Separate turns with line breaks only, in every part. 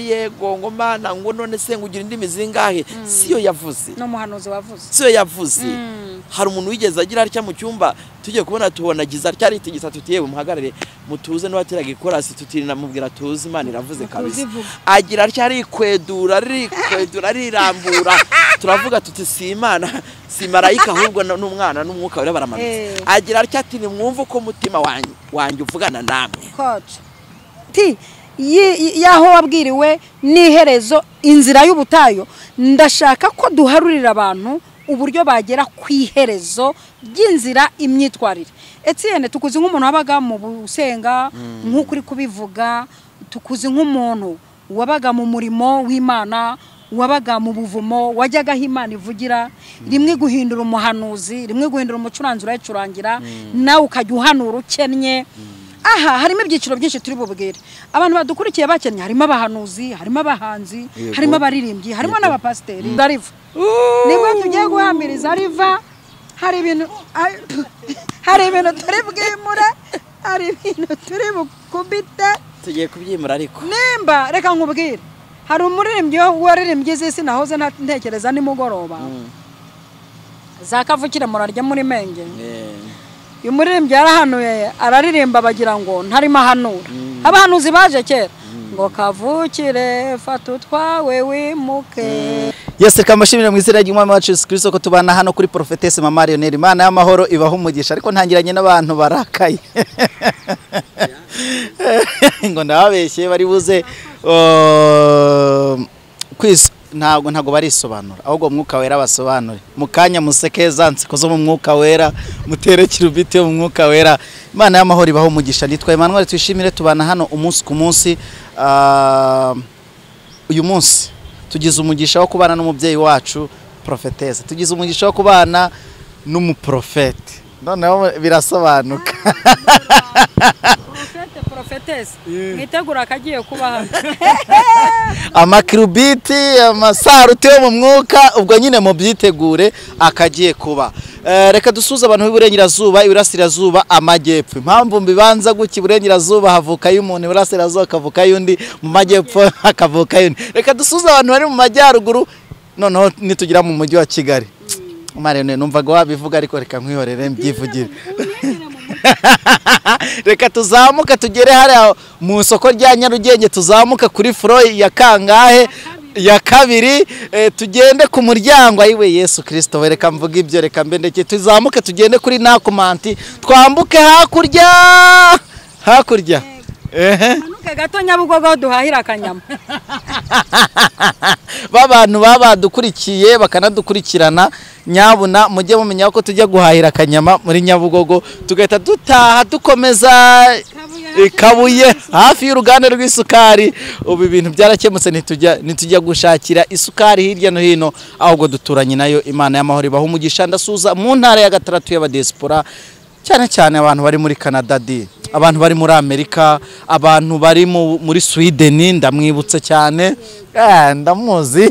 yego ngo mana ngo none se ngo ugira indimi zingahe siyo yavuze
ni umuhanuzi wavuze
siyo yavuze
Mm.
hari umuntu wigeze agira atya mu cyumba tugiye kubona tubonagiza atya aritigisa tuti yewe muhagarare mutuze n'uwateraga ikorasi tuti namubwira tuzi imana iravuze kabisa
ivuga.
agira atya arikwedura arikwedura arirambura turavuga tuti si imana si marayika ahubwo ni umwana n'umwuka wera baramanutse
Eh.
agira atya ati nimwumve uko umutima wanyu wanjye uvugana namwe
koci ti yi- yi- y'aho wabwiriwe n'iherezo inzira y'ubutayu ndashaka ko duharurira abantu uburyo bagera ku iherezo ry'inzira imyitwarire etiyene tukuzi nk'umuntu wabaga mu busenga nk'uko uri kubivuga tukuzi nk'umuntu wabaga mu murimo w'imana wabaga mu buvumo wajyaga aho imana ivugira rimwe guhindura umuhanuzi rimwe guhindura umucuranzi urayicurangira nawe ukajya uhanura ukennye aha harimo ibyiciro byinshi turi bubwire abantu badukurikiye bakennye harimo abahanuzi harimo abahanzi
Yego.
harimo abaririmbyi harimo n'abapasiteri ndariva nibwo tugiye guhambiriza ariva hari ibintu ari- hari ibintu turi bwimure hari ibintu turi bukubite
tugiye kubyimura ariko
nimba reka nkubwire hari umuririmbyi waririmbye iz'isi nahoze nta- ntekereza nimugoroba za kavukire murarya muri menge uyu muririmbyi yarahanuye araririmba bagira ngo ntarimo ahanura abahanuzi baje kera ngo kavukire fata utwawe wimuke
yose reka mbashimire mu izina ry'umwami wacu Yesu Kristo ko tubana hano kuri Prophetess Mama Lionel Imana y'amahoro ibaha umugisha ariko ntangiranye n'abantu barakaye ngo ndababeshye bari buze um, kwis- ntabwo ntabwo barisobanura ahubwo umwuka wera basobanure mu kanya museke za nseko zo mu mwuka wera mutere kirubiti yo mu mwuka wera imana y'amahoro ibaho umugisha nitwa Emmanuel twishimire tubana hano umunsi ku munsi um, uyu munsi tugize umugisha wo kubana n'umubyeyi wacu porofeteze tugize umugisha wo kubana n'umuprofete noneho birasobanuka
porofete porofetesi mwitegura akagiye kuba hano
amakirubiti amasaruti yo mu mwuka ubwo nyine mubyitegure akagiye kuba Eh, reka dusuze abantu b'iburengerazuba iburasirazuba amajyepfo impamvu mbibanza gutya iburengerazuba havukayo umuntu iburasirazuba hakavukayo undi mu majyepfo hakavukayo undi reka dusuze abantu bari mu majyaruguru noneho nitugira mu mujyi wa kigali marene numvaga wabivuga ariko reka nkwihorere mbyivugire reka tuzamuke tugere hariya mu isoko rya nyarugenge tuzamuke kuri furo ya kangahe ya kabiri eh, tugende ku muryango ayiwe yesu kirisito we reka mvuga ibyo reka mbendeke tuzamuke tugende kuri nakumanti twambuke hakurya hakurya ehe
manuke gato nyabugogo duhahira akanyama
b'abantu baba badukurikiye bakanadukurikirana nyabuna mujye mumenya ko tujya guhahira akanyama muri nyabugogo tugahita dutaha dukomeza i kabuye hafi y'uruganda rw'isukari ubu ibintu byarakemutse ntitujya ntitujya gushakira isukari hirya no hino ahubwo duturanye nayo imana y'amahoro ibaha umugisha ndasuza mu ntara ya gatandatu y'abadesipora cyane cyane abantu bari muri Canada di abantu bari muri Amerika abantu bari mu- muri Sweden ndamwibutse cyane Eh, ndamuzi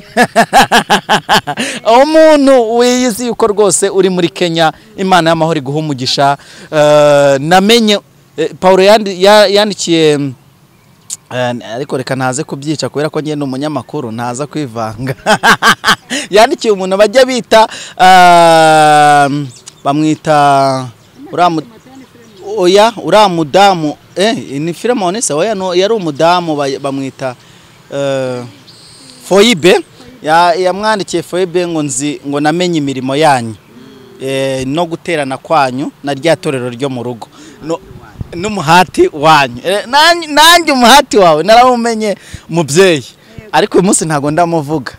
umuntu wiyizi yuko rwose uri muri Kenya imana y'amahoro iguha umugisha Eh, namenye eh, Paulo yandi- ya- yandikiye mm, Eh, ariko reka ntaze kubyica kubera ko njye ni umunyamakuru ntaza kwivanga yandikiye umuntu bajya bita ah, bamwita uriya mu- oya uriya mudamu eh, ni filemoni se oya no- yari umudamu ba- bamwita eh, foyibe Ya- yamwandikiye foyibe ngo nzi ngo namenye imirimo yanyu eh, no guterana kwanyu na rya torero ryo mu rugo No- n'umuhati wanyu Eh, nanj- nanjye umuhati wawe narawumenye mubyeyi ariko uyu munsi ntabwo ndamuvuga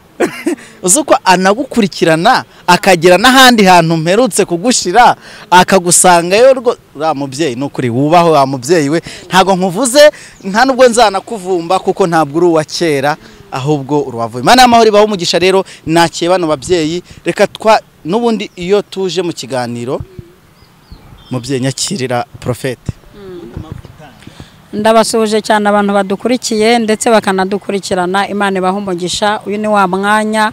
uzi ko anagukurikirana akagera n'ahandi hantu mperutse kugushira akagusangayo rwo uriya mubyeyi ni ukuri wubaho wa mubyeyi we ntabwo nkuvuze nta nubwo nzanakuvumba kuko ntabwo uri uwa kera ahubwo uruwavuye imana y'amahoro ibaho umugisha rero nakiye bano babyeyi reka twa n'ubundi iyo tuje mu kiganiro mubyeyi nyakirira porofete
ndabasuhuje cyane abantu badukurikiye ndetse bakanadukurikirana imana ibaha umugisha uyu ni wa mwanya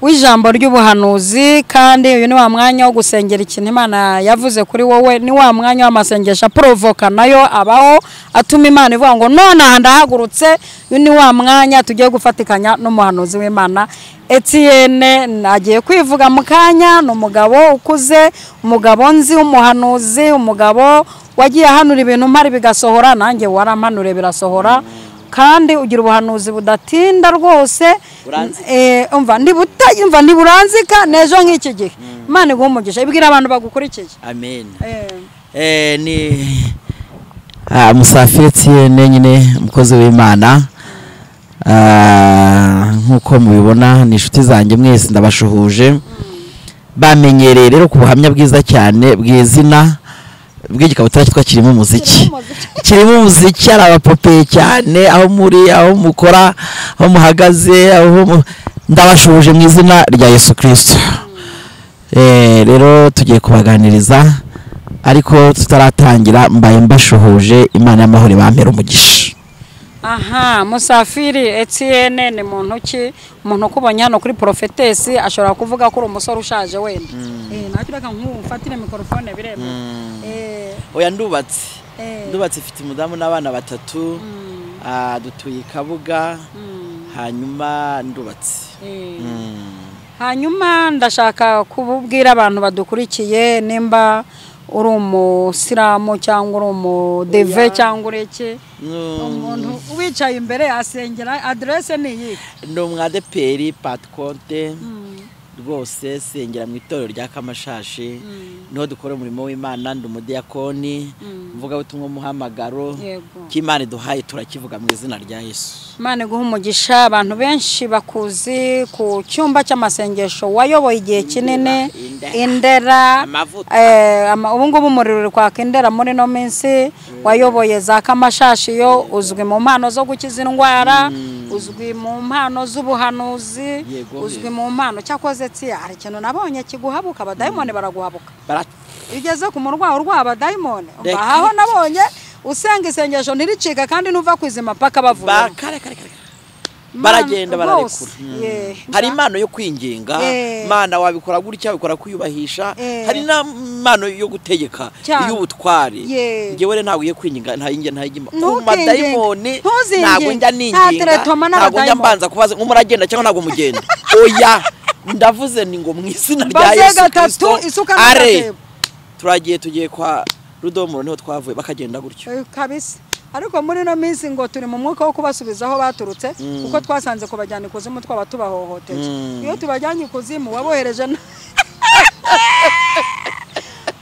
w'ijambo ry'ubuhanuzi kandi uyu ni wa mwanya wo gusengera ikintu imana yavuze kuri wowe ni wa mwanya w'amasengesho aporovoka nayo abaho atuma imana ivuga ngo nonaha ndahagurutse uyu ni wa mwanya tugiye gufatikanya n'umuhanuzi w'imana Etienne agiye kwivuga mu kanya ni umugabo ukuze umugabo nzi w'umuhanuzi umugabo wagiye ahanura ibintu mpari bigasohora nanjye warampanure birasohora kandi ugira ubuhanuzi budatinda rwose
Buranzika.
Eh, umva ndibuta umva ntiburanzika n'ejo nk'iki gihe imana iguha umugisha ibwira abantu bagukurikiye
amen
Eh,
Eh, ni ah, musafiri Etienne nyine umukozi w'imana Ah, nk'uko mubibona ni inshuti zanjye mwese ndabashuhuje bamenyereye rero ku buhamya bwiza cyane bw'izina bw'igikabutura cyitwa kirimo umuziki
kirimo umuziki.
kirimo umuziki ari abapopeye cyane aho muri aho mukora aho muhagaze aho mu- ndabashuhuje mu izina rya yesu kirisito Eh, rero tugiye kubaganiriza ariko tutaratangira mbaye mbashuhuje imana y'amahoro ibampera umugisha
aha musafiri Etienne ni muntu ki umuntu ukubonye hano kuri porofetesi ashobora kuvuga ko uri umusore ushaje wenda Eh, ntacyo ureka nk'ufatire mikorofone biremewe Eh,
oya ndubatse
Eh.
ndubatse ifite umudamu n'abana batatu Ah, dutuye i kabuga hanyuma ndubatse
eh. hanyuma ndashaka kububwira abantu badukurikiye nimba uri umusilamu cyangwa uri umudeve cyangwa ureke umuntu wicaye imbere asengera aderese ni iyi
ni umwadeperi patikonte rwose sengera mu itorero rya kamashashi niho dukora umurimo w'imana ndi umudiyakoni mvugabutumwa umuhamagaro
Yego.
k'imana iduhaye turakivuga mu izina rya yesu
imana iguha umugisha abantu benshi bakuzi ku cyumba cy'amasengesho wayoboye igihe kinini
Indera.
indera
Amavuta.
eh, ama- ubu ngubu umuriro uri kwaka indera muri ino minsi wayoboye za kamashashi yo uzwi mu mpano zo gukiza indwara uzwi mu mpano z'ubuhanuzi
Yego,
uzwi
yego.
mu mpano cyakoze tsiya hari ikintu nabonye kiguhabuka abadayimoni baraguhabuka
Bara-
iyo ugeze ku murwayi urwaye abadayimoni
Reka.
aho nabonye usenga isengesho ntiricika kandi ntuva ku izima paka bavura
Ba- kare, kare, kare, kare.
Imana
baragenda
rwose,
bararekura
yeah.
hari impano yo kwinginga
Eh.
mana wabikora gutya wabikora kuyubahisha
Eh.
hari n'impano yo gutegeka
Cyane.
iy'ubutware
Yeah.
ngewe rero ntabwo ugiye kwinginga ntajya ntajya ku
Ntukingenge.
madayimoni
Ntuzinginge.
ntabwo njya
Nta
ninginga
teretoma
ntabwo njya
n'abadayimoni.
mbanza kubaza ngo muragenda cyangwa ntabwo mugenda oya ndavuze ni ngo mu izina rya
Baze
yesu
gatatu,
kirisito
isuka
are
n'agatebo.
turagiye tugiye kwa rudomoro niho twavuye bakagenda gutyo
Eh, kabisa ariko muri ino minsi ngo turi mu mwuka wo kubasubiza aho baturutse kuko twasanze kubajyana ikuzimu twaba tubahohoteye
Mm.
iyo tubajyanye ikuzimu wabohereje na-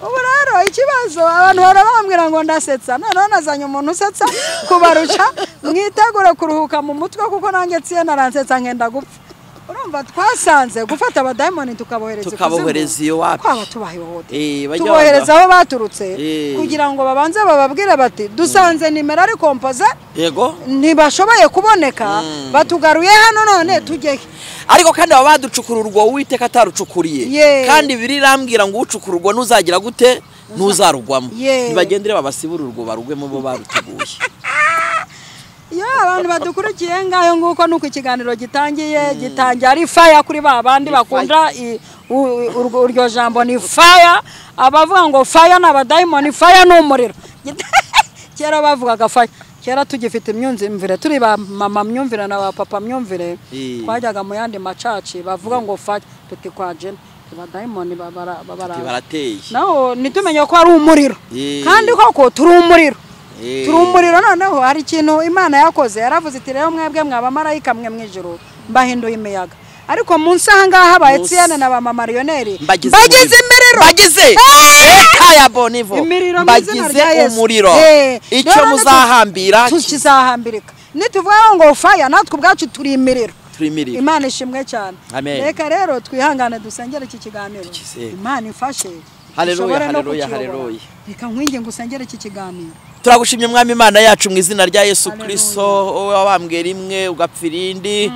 ubu rero ikibazo abantu bahora bambwira ngo ndasetsa noneho nazanye umuntu usetsa kubarusha mwitegure kuruhuka mu mutwe kuko nanjye tsiye naransetsa nkenda gupfa urumva twasanze gufata abadayimoni tukabohereza ikuzimu,
Tukabohereza iyo wapi?
twaba tubahohoteye
Eh, bajya
tubohereza
banga-
aho baturutse
Eh.
kugira ngo babanze bababwire bati dusanze nimero ari kompoze
yego
ntibashoboye kuboneka batugaruye hano none tujye he?"
ariko kandi baba baducukura urwo uwiteka atarucukuriye
Ye.
kandi biri irambwira ngo ucukura urwo nuzagira gute ntuzarugwamo
Ye.
ntibagendere babasibure urwo barugwemo bo baruteguye
iyo abantu badukurikiye ngayo nguko nuko ikiganiro gitangiye gitangiye ari faya kuri ba bandi bakunda i- u- urwo- uryo jambo ni faya abavuga ngo faya ni abadayimoni faya ni umuriro kera bavugaga faya kera tugifite imyumvire turi ba mama myumvire na ba papa myumvire
Eh.
twajyaga mu yandi macaci bavuga ngo faya tuti kwa jena abadayimoni babara-
Ati,
babara
barateye
naho ntitumenye ko ari umuriro
Eh.
kandi koko turi umuriro
Eh.
turi umuriro noneho hari ikintu imana yakoze yaravuze iti rero mwebwe mwabamarayika mwe mu ijoro mbahinduye imiyaga ariko munsi ahangaha habaye
Munsi.
tsiyane na ba mamariyoneri
Mbagize
bagize imiriro
bagize reka ya bonivo
imiriro mu izina
bagize
rya Yesu.
umuriro
Eh,
icyo
rero natwe
muzahambira
tu- kizahambirika nituvugaho ngo faya natwe ubwacu turi imiriro
turimirire
imana ishimwe cyane
Amen.
reka rero twihangane dusengere iki kiganiro
Tukisenge.
imana ifashe
Haleluya,
dushobore no
haleluya,
kukiyobora.
haleluya.
reka nkwinge ngo usengere iki kiganiro
turagushimye mwami imana yacu mu izina rya yesu
Haleluya.
kirisito wowe wabambwe rimwe ugapfa irindi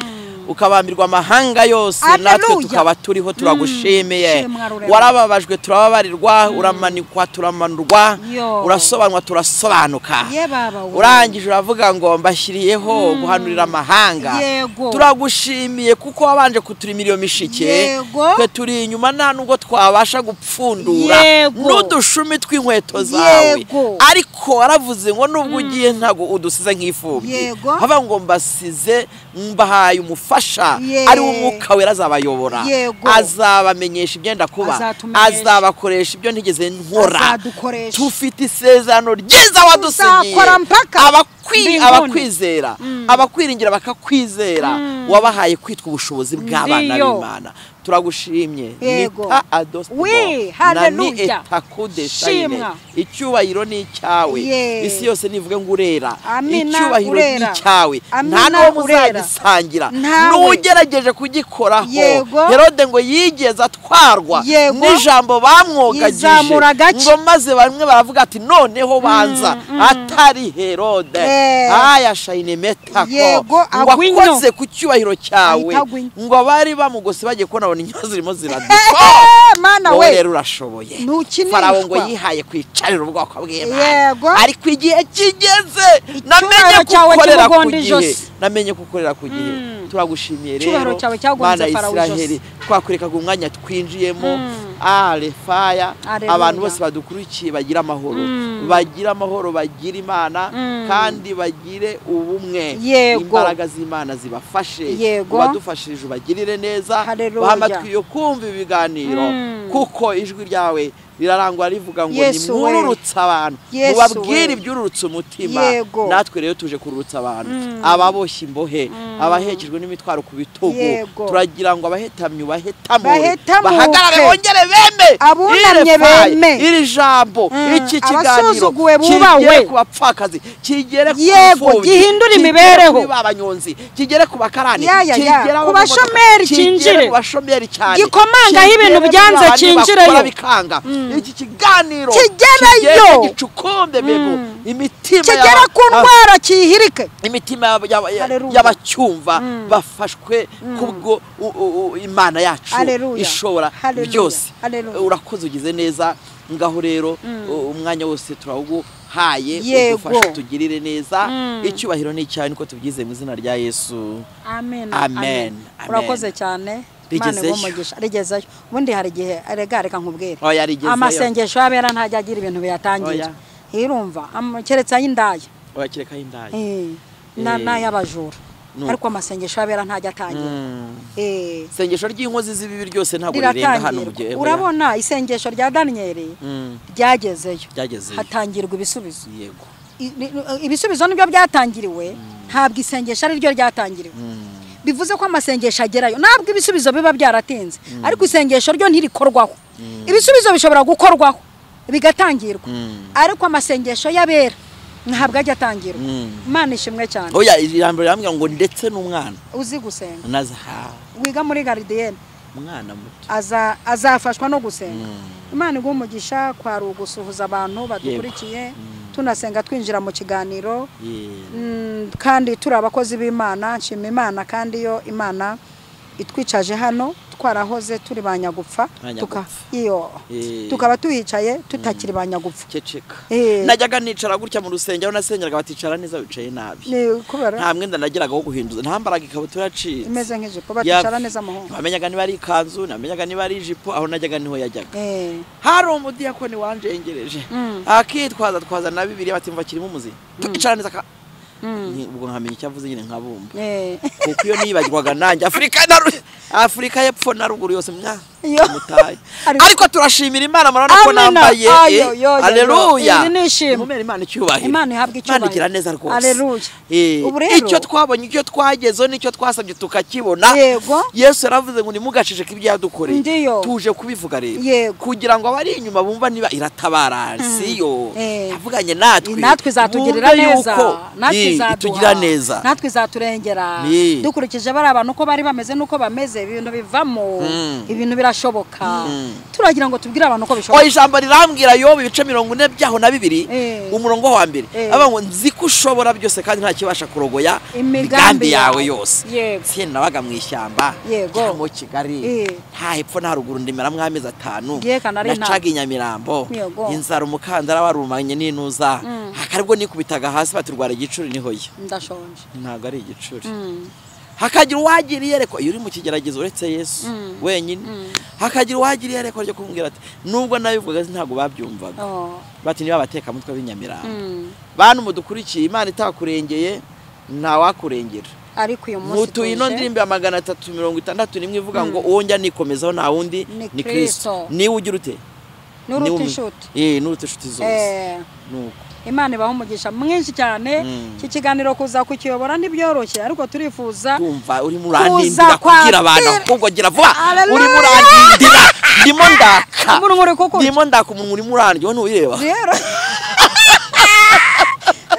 ukabambirwa amahanga yose natwe
Hallelujah.
tukaba turiho turagushimiye
Shimwa rurema.
warababajwe turababarirwa uramanikwa turamanurwa
Yo.
urasobanurwa turasobanuka
Ye baba we.
urangije uravuga ngo mbashyiriyeho guhanurira amahanga
Yego.
turagushimiye kuko wabanje kuturimira iyo mishike
Yego.
twe turi inyuma nta nubwo twabasha gupfundura
Yego.
n'udushumi tw'inkweto zawe
Yego.
ariko waravuze ngo nubwo ugiye ntabwo udusize nk'ifubyi
Yego.
hava ngo mbasize mbahaye umufasha
Ye.
ari wo umwuka wera azabayobora
Yego.
azabamenyesha ibyenda kuba
Azatumenyesha.
azabakoresha ibyo ntigeze nkora
Azadukoresha.
tufite isezerano ryiza wadusigiye
Tuzakora mpaka
Abakwi-
mbinguni.
abakwizera abakwiringira bakakwizera wabahaye kwitwa ubushobozi bw'abana
Ndiyo.
b'imana turagushimye
Yego.
nita adostibo
Wi,
na ni
hallelujah.
etakudeshayine
Shimwa.
icyubahiro ni icyawe
Ye.
isi yose nivuge ngo urera
Amina,
icyubahiro ni
urera.
icyawe nta
Amina,
n'uwo
urera.
muzagisangira
Ntawe.
n'ugerageje kugikoraho
Yego.
herode ngo yigeze atwarwa
Yego.
n'ijambo bamwogagije
Yizamura agace.
ngo maze bamwe baravuga ati noneho banza atari herode
Eh.
aya shayine metako
Yego,
ngo
agwinyo.
akoze ku cyubahiro cyawe
Ahita agwinyo.
ngo abari bamugose bagiye kubona abona inyo zirimo ziraduka
Eh, mana
wowe
we
rero urashoboye
Ntukinishwa.
farawo ngo yihaye kwicarira ubwoko bw'imana
Yego.
ariko igihe kigeze namenye
Icyubahiro cyawe
kugukorera ku
kimugonda
gihe
ijosi.
namenye kugukorera ku gihe turagushimiye rero
Icyubahiro cyawe cyagonze
mana
Farawo
isiraheli twakwerekaga umwanya twinjiyemo arefaya
Haleluya.
abantu bose badukurikiye bagira amahoro bagira amahoro bagira imana kandi bagire ubumwe
Yego.
imbaraga z'imana zibafashe
Yego.
ubadufashije ubagirire neza
Haleluya.
baha amatwi yo kumva ibiganiro kuko ijwi ryawe rirarangwa rivuga ngo
Yesu we.
nimwururutse abantu
Yesu
mubabwire
we.
ibyururutse umutima
Yego.
natwe rero tuje kururutsa abantu ababoshye imbohe abahekejwe n'imitwaro ku bitugu
Yego.
turagira ngo abahetamye ubahetamure
Bahetamuke.
bahagarare bongere beme
Abunamye
Iri faye,
beme.
iri jambo
Mm.
iki kiganiro
Abasuzuguwe bubawe.
kigere ku bapfakazi kigere ku
Yego,
imfubyi,
gihindure
kigere
imibereho.
kuri ba banyonzi kigere ku bakarani
Ya, ya, ya.
kigere
Ku
abamamodoka,
bashomeri
kigere
kinjire.
ku bashomeri cyane
Gikomangaho ibintu
Kigere
byanze
muri abantu
kinjireyo.
bakora bikanga iki kiganiro
Kigereyo.
kigere gicukumbe bebo imitima
kigera
yaba-
ku ndwara kihirike
imitima yaba- yaba- ya-
Haleluya.
y'abacyumva bafashwe kubwo u- u- u- imana yacu
Haleluya.
ishobora
Haleluya.
byose
Haleluya.
urakoze ugize neza ngaho rero u- umwanya wose turawuhaye
Yego.
udufashe tugirire neza icyubahiro ni icyawe niko tubyize mu izina rya yesu
amen
Amen. Amen.
urakoze cyane Imana
Rigezeyo.
igumugisha rigezeyo ubundi hari igihe rega reka nkubwire
Oya, rigezeyo.
amasengesho y'abera ntajya agira ibintu biyatangira
Oya.
irumva am- keretse ay'indaya
urakirekaho indayi
Eh, na-
Eh.
n'ay'abajura
Nuko.
ariko amasengesho y'abera ntajya atangira Eh,
isengesho ry'inkozi z'ibibi ryose ntabwo rirenga hano mu gihe
riratangirwa urabona isengesho rya daniyeli
Mm.
ryagezeyo
Ryagezeyo.
hatangirwa ibisubizo
yego
I- i- ibisubizo nibyo byatangiriwe ntabwo isengesho ari ryo ryatangiriwe bivuze ko amasengesho agerayo ntabwo ibisubizo biba byaratinze ariko isengesho ryo ntirikorwaho ibisubizo bishobora gukorwaho bigatangirwa ariko amasengesho y'abera ntabwo ajya atangirwa imana ishimwe cyane
oya ijambo rirambwira ngo ndetse n'umwana
uzi gusenga
nazahawe
wiga muri garidiyene
umwana muto
aza- azafashwa no gusenga imana iguha umugisha kwari ugusuhuza abantu badukurikiye tunasenga twinjira mu kiganiro
Ye.
Mm, kandi turi abakozi b'imana nshima imana kandi iyo imana itwicaje hano twarahoze turi ba nyagupfa
Banyagupfa.
tuka- iyo
Eh.
tukaba tuhicaye tutakiri ba nyagupfa
ceceka
Eh.
najyaga nicara gutya mu rusengero nasengeraga baticara neza wicaye nabi
Ni kubera
nta mwenda nagiraga wo guhinduza nta mbaraga ikabutura yaciye
imeze nk'ijipo baticara neza muhungu
ntamenyaga niba ari ikanzu ntamenyaga niba ari ijipo aho najyaga niho yajyaga
Eh,
hari umudiyakoni wanjengereje akitwaza twaza na bibiliya batimva kirimo umuzimu tukicara neza ka- Ni- ubwo nkamenya icyo avuze nyine nkabumva
eh.
kuko iyo niyibagirwaga nanjye afurika na Ru- afurika y'epfo na ruguru yose mwa
Yo.
mutaye
Ari-
ariko turashimira imana murabona ko
Amina.
nambaye
Ayo, yo, yo, yo.
aleluya
Iri ni ishimwe.
imana icyubahiro
Imana ihabwe icyubahiro.
imana igira neza rwose
Aleluya.
Eh,
Ubu rero-
icyo twabonye icyo twagezeho nicyo twasabye tukakibona
Yego.
yesu yaravuze ngo nimugaceceke ibyo yadukoreye
Ndiyo.
tuje kubivuga rero
Yego.
kugira ngo abari inyuma bumva niba iratabara siyo
Eh.
yavuganye natwe
natwe izatugirira
Bumve
neza
yuko,
natwe
eh,
izaduha
itugirira neza
natwe izaturengera
Ni.
dukurikije bari abantu uko bari bameze n'uko bameze ibintu bivamo ibintu birashoboka bitashoboka turagira ngo tubwire abantu ko
oya
bishoboka
ijambo rirambwira yoba ibice mirongo ine byaho na bibiri
Eh.
umurongo wa mbere
Eh.
avuga ngo nzi ko ushobora byose kandi nta kibasha kurogoya
Imigambi
imigambi yawe
yawe.
yose
Yego.
se nabaga mu ishyamba
Yego.
cyangwa kigali
Eh.
nta hepfo nta ruguru ndimeramo amezi atanu
Yeka, nari
nacaga
ntabwo.
i Nyamirambo
Yego.
inzara umukandara warumanye n'inuza akaribwo nikubitaga hasi baturwara igicuri niho ye
ndashonje
ntabwo ari igicuri
Mm.
hakagira uwagira iyerekwa iyo uri mu kigeragezo uretse yesu wenyine hakagira uwagira iyerekwa ryo kumubwira ati nubwo nabivuga ntabwo babyumvaga
Oh.
bati niba abatekamutwe b'inyamirambo
Mm.
bantu mudukurikiye imana itakurengeye ntawakurengera
ariko uyu munsi
mutuye ino
tuje.
ndirimbo ya magana atatu mirongo itandatu n'imwe ivuga ngo uwo njya nikomezaho nta wundi
Ni
ni
Kristo.
kirisito niba ugira ute
n'uruta
Niwe-
inshuti
Eh, n'uruta inshuti zose
Eh,
ni uko
imana ibaha umugisha mwinshi cyane
Mm.
iki kiganiro kuza kukiyobora ntibyoroshye ariko turifuza
kumva urimo
Kuza
urandindira kubwira
kwa
abantu
Pir-
ahubwo gira vuba
Hallelujah!
urimo urandindira ndimo ndaka
umuntu uri kukuca
ndimo ndaka umuntu urimo urandyo ntuwireba
rero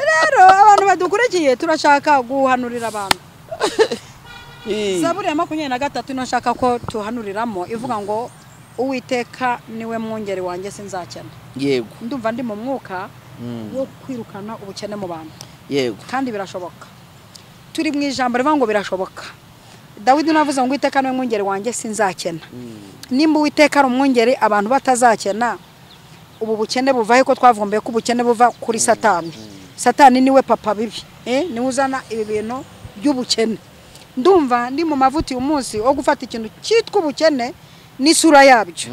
rero abantu badukurikiye turashaka guhanurira abantu
Eh,
zaburi ya makumyabiri na gatatu niyo nshaka ko tuhanuriramo ivuga ngo uwiteka niwe mwungeri wanjye sinzakena
yego
ndumva ndi mu mwuka wo kwirukana ubukene mu bantu
yego
kandi birashoboka turi mu ijambo rivuga ngo birashoboka dawidi navuze ngo uwiteka niwe mwungeri wanjye sinzakena nimba uwiteka ari umwungeri abantu batazakena ubu bukene buva he ko twavumbuye ko ubukene buva kuri satani satani niwe papa bibi eh, niwe uzana ibi bintu by'ubukene ndumva ndi mu mavuta uyu munsi wo gufata ikintu cyitwa ubukene n'isura yabyo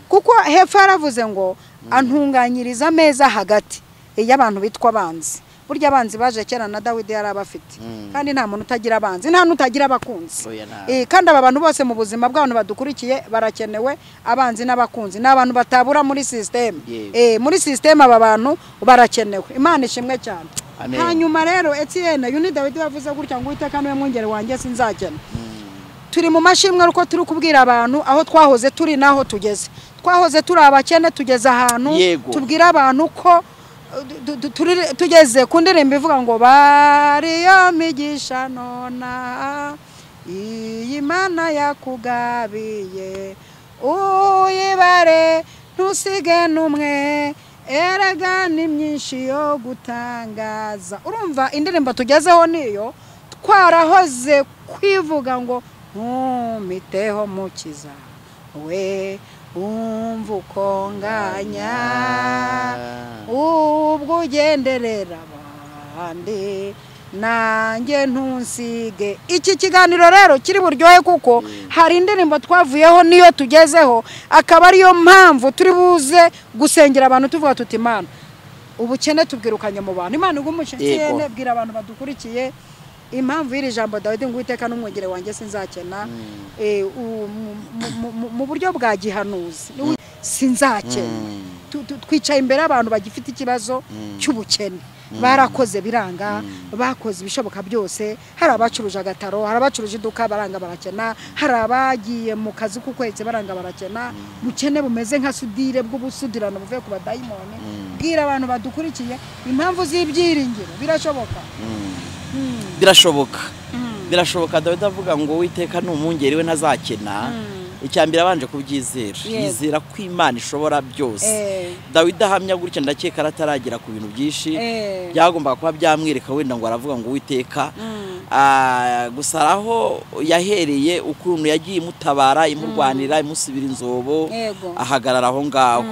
kuko hepfo yaravuze ngo antunganyiriza ameza hagati y'abantu bitwa abanzi burya abanzi baje kera na dawidi yari abafite kandi nta muntu utagira abanzi nta n'utagira abakunzi
Oya, nta-
Eh, kandi aba bantu bose mu buzima bw'abantu badukurikiye barakenewe abanzi n'abakunzi ni abantu batabura muri sisiteme
Yego.
muri sisiteme aba bantu barakenewe imana ishimwe cyane
Amen.
hanyuma rero etiyene uyu ni dawidi wavuze gutya ngo uwiteka niwe mwungeri wanjye sinzakena turi mu mashimwe kuko turi kubwira abantu aho twahoze turi n'aho tugeze twahoze turi abakene tugeze ahantu
Yego.
tubwire abantu ko uh, du- du- turi- tugeze ku ndirimbo ivuga ngo bariyo migisha nona iyi mana yakugabiye uyibare ntusige n'umwe erega ni myinshi yo gutangaza urumva indirimbo tugezeho niyo twarahoze kwivuga ngo ntumiteho mukiza we umva uko nganya ubwo ugenderera abandi nanjye ntusige iki kiganiro rero kiri buryohe kuko hari indirimbo twavuyeho niyo tugezeho akaba ariyo mpamvu turi buze gusengera abantu tuvuga tuti imana ubukene tubwirukanye mu bantu imana igumuca
Yego.
ikirere bwira abantu badukurikiye impamvu y'iri jambo dawidi ngo uwiteka n'umwegere wanjye sinzakena eh, u- mu- mu- mu- mu- mu buryo bwa gihanuzi Ni we- sinzakena Tu- tu- twicaye imbere y'abantu bagifite ikibazo cy'ubukene barakoze biranga bakoze ibishoboka byose hari abacuruje agataro hari abacuruje iduka baranga barakena hari abagiye mu kazi k'ukwezi baranga barakena bukene bumeze nka sudire bw'ubusudirano buvuye ku badayimoni bwira abantu badukurikiye impamvu z'ibyiringiro birashoboka
birashoboka birashoboka dawidi avuga ngo uwiteka ni umwungeri we ntazakena icya mbere abanje kubyizera
Yego.
yizera ko imana ishobora byose
Eh.
dawidi ahamya gutya ndakeka arataragera ku bintu byinshi
Eh.
byagombaga kuba byamwereka wenda ngo aravuga ngo uwiteka Ah, gusa hari aho yahereye ukuntu yagiye imutabara imurwanira imusibira inzobo
Yego.
ahagarara aho ngaho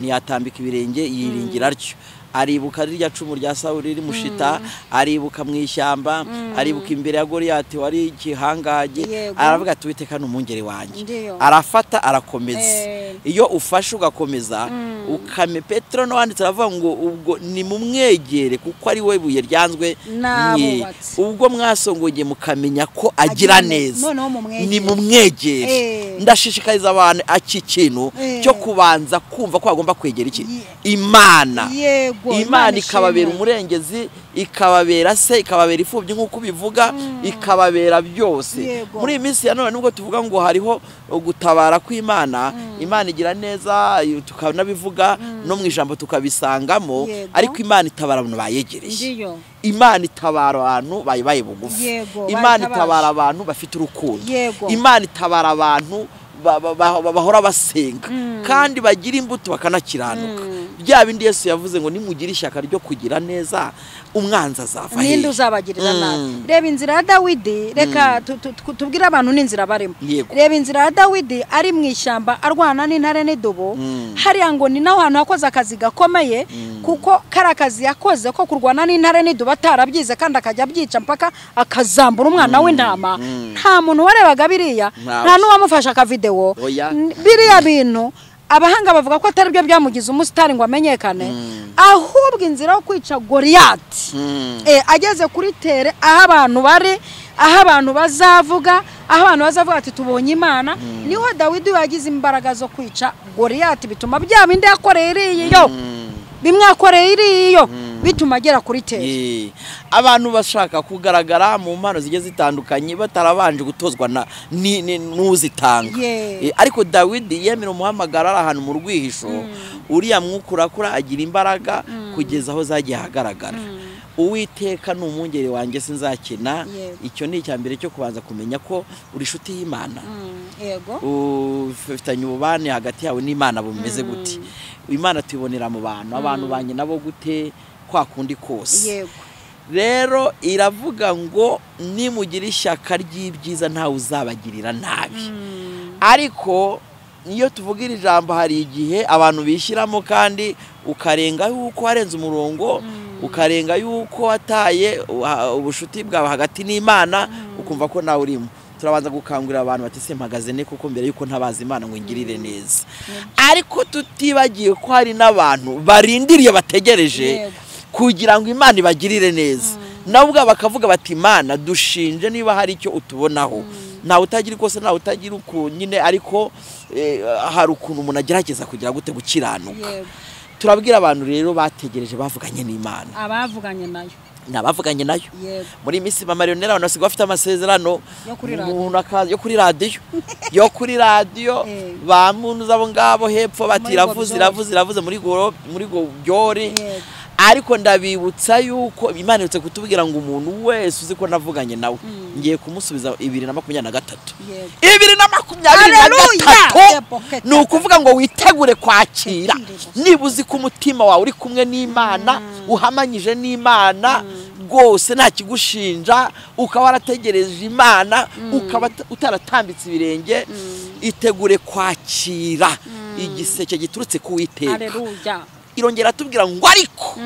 ntiyatambika ibirenge yiringira atyo aribuka rirya cumu rya sawuli rimushita aribuka mu ishyamba aribuka imbere ya goriyati wari igihangange
Yego.
aravuga ati uwiteka ni umwungeri wanjye
Ndiyo.
arafata arakomeza
Eh.
iyo ufashe ugakomeza ukame petero n'uwanditse aravuga ngo ubwo ni mumwegere kuko ari we buye ryanzwe mwe.
N'abubatsi.
ubwo mwasongoye mukamenya ko agira
Agira neza.
neza
Noneho mumwegere.
ni mumwegere
Eh.
ndashishikariza abantu iki kintu
Eh.
cyo kubanza kumva ko bagomba kwegera iki
Ye-
imana
Yego, Imana
imana ikababera
ishimwe.
umurengezi ikababera se ikababera imfubyi nk'uko ubivuga ikababera byose
Yego.
muri iyi minsi ya none nubwo tuvuga ngo hariho gutabara kw'imana imana igira neza tukanabivuga no mu ijambo tukabisangamo
Yego.
ariko imana itabara abantu bayegereye
Ndiyo.
imana itabara abantu bayibaye bugufi
Yego,
imana
bayitabaje.
itabara abantu bafite urukundo
Yego.
imana itabara abantu ba- ba- ba- ba- bahora basenga kandi bagira imbuto bakanakiranuka bya bindi yesu yavuze ngo nimugire ishyaka ryo kugira neza umwanzi azava
ninde
hehe."
uzabagirira
Mm.
nabi reba inzira ya dawidi reka tu- tu- tu- tubwire abantu n'inzira barimo
Yego.
reba inzira ya dawidi ari mu ishyamba arwana n'intare n'idubu
Mm.
hariya ngo ni naho hantu yakoze akazi gakomeye kuko kari akazi yakoze ko kurwana n'intare n'idubu atarabyize kandi akajya abyica mpaka akazambura umwana w'intama nta muntu warebaga biriya
Ntawe.
nta n'uwamufashe akavidewo
Oya.
N- biriya bintu abahanga bavuga ko atari byo byamugize umusitari ngo amenyekane ahubwo inzira yo kwica goriyati
Mm.
Eh, ageze kuri tere aho abantu bari aho abantu bazavuga aho abantu bazavuga ati tubonye imana niho dawidi yagize imbaraga zo kwica goriyati bituma bya bindi yakoreye iriyo bimwakoreye iriyo bituma agera kuri tere
Eh, abantu bashaka kugaragara mu mpano zigiye zitandukanye batarabanje gutozwa na ni- ni- n'uzitanga
Yeah.
Eh, ariko dawidi yemera umuhamagaro ari ahantu mu rwihisho uriya mwuka urakura agira imbaraga kugeza aho zagiye ahagaragara uwiteka ni umwungeri wanjye sinzakena
Yego.
icyo ni icya mbere cyo kubanza kumenya ko uri inshuti y'imana
Mm, yego
ufitanye ububane hagati yawe n'imana bumeze gute imana tuyibonera mu bantu abantu banjye nabo gute kwa kundi kose
yego
rero iravuga ngo nimugira ishyaka ry'ibyiza ntawe uzabagirira nabi ariko iyo tuvuga iri jambo hari igihe abantu bishyiramo kandi ukarenga yuko warenze umurongo ukarenga yuko wataye uh, ubucuti bwawe hagati n'imana ukumva ko nawe urimo turabanza gukangurira abantu bati simpagaze ne kuko mbere yuko ntabaza imana ngo ingirire neza ariko tutibagiye ko hari n'abantu barindiriye bategereje
Yego.
kugira ngo imana ibagirire neza nabo ubwabo bakavuga bati imana dushinje niba hari icyo utubonaho ntawe utagira ikosa ntawe utagira uku nyine ariko eh, hari ukuntu umuntu agerageza kugira gute gukiranuka
yego
turabwira abantu rero bategereje bavuganye n'imana
abavuganye nayo
ni abavuganye nayo
yego
muri iyi minsi mamariyoneri abantu basigaye bafite amasezerano
Yo kuri
umuntu
radiyo.
akaza- yo kuri radiyo yo kuri radiyo
Eh.
ba muntu z'abo ngabo hepfo bati
Muri
iravuze
Gobyori.
iravuze iravuze muri goro muri gobyori
Yego.
ariko ndabibutsa yuko imana irutse kutubwira ngo umuntu wese uzi ko navuganye nawe ngiye kumusubiza bibiri na makumyabiri na gatatu
yego
bibiri na makumyabiri na
Hallelujah!
gatatu
Yebo, keke.
ni ukuvuga ngo witegure kwakira
Kwakira.
niba uzi ko umutima wawe uri kumwe n'imana uhamanyije n'imana rwose nta kigushinja ukaba warategereje imana ukaba uta- utaratambitse ibirenge itegure kwakira igiseke giturutse ku witeka
areruya
irongera atubwira ngo ariko